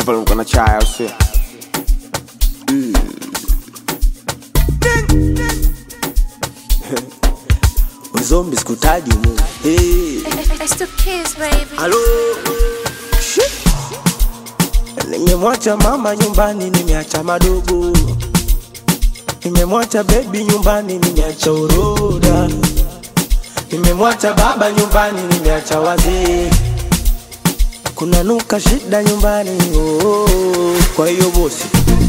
pale uko na chai au sio? Uzombi sikutaji mu. Hey. It's the kids, baby. Halo. Shit. Nimemwacha mama nyumbani, nimeacha madogo. Nimemwacha baby nyumbani, nimeacha uroda. Nimemwacha baba nyumbani, nimeacha wazee. Kuna nuka shida nyumbani, oh, oh, oh. Kwa hiyo bosi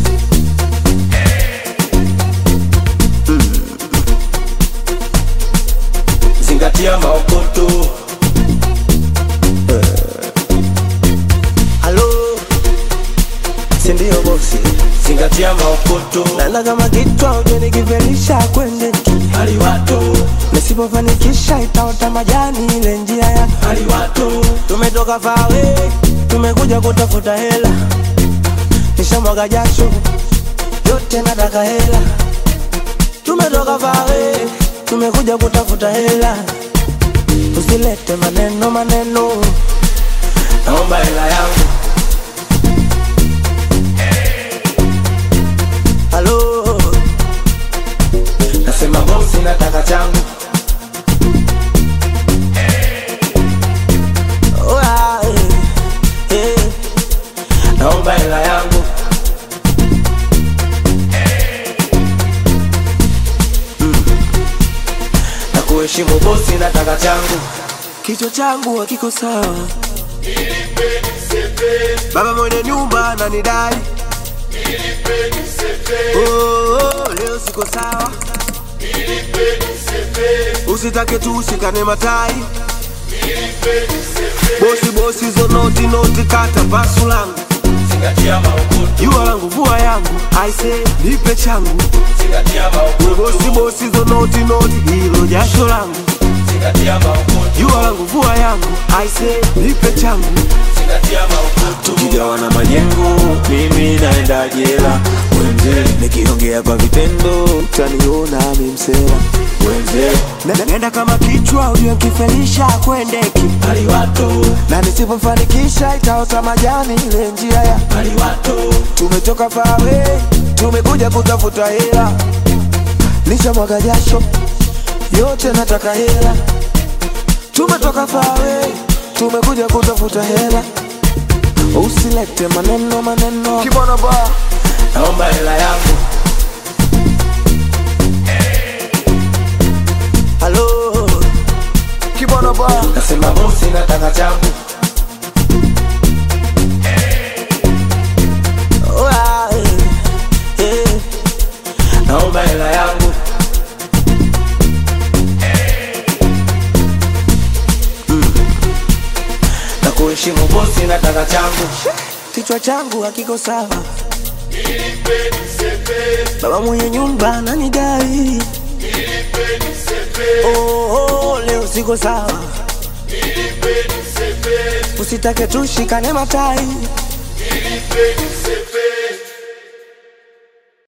zingatia maokoto. Halo, si ndio bosi? Zingatia maokoto. Nana kama kitwa uje nikivelisha kwende haliwato, nisipofanikisha itaota majani ile njia ya haliwato. Tumetoka fawe, tumekuja kutafuta hela, nishamwaga jasho yote, nataka hela. Tumetoka fawe, tumekuja kutafuta hela, usilete maneno maneno, naomba hela yangu. Halo, nasema bosi, nataka changu. Oya, eh, eh, naomba hela yangu. Mm. Na kuheshimu bosi, nataka changu. Kichwa changu hakiko sawa, baba mwenye nyumba ananidai Oh, oh, leo siko sawa, usitake tu ushikane matai. Bosi bosi zo noti noti, kata pasu langu, jua langu vua yangu, aise nipe changu. We bosi bosi zo noti noti, hilo jasho langu, jua langu vua yangu, aise nipe changu. tukigawana majengo, mimi naenda jela. Wenze nikiongea kwa vitendo, utaniona mimsela. Wenze Na- Nenda kama kichwa ujue nkifelisha kwendeki na nisipofanikisha itaota majani ile njia ya tumetoka fawe tumekuja kutafuta hela nisha mwaga jasho yote nataka hela tumetoka fawe tumekuja kutafuta hela usilete maneno maneno kibona ba naomba hela yangu halo kibona ba nasema bosi nataka changu Oya, eh, eh, naomba hela yangu Mm. na kuheshimu bosi nataka changu kichwa changu hakiko sawa baba mwenye nyumba ananidai oh, oh, leo siko sawa usitake tushikane matai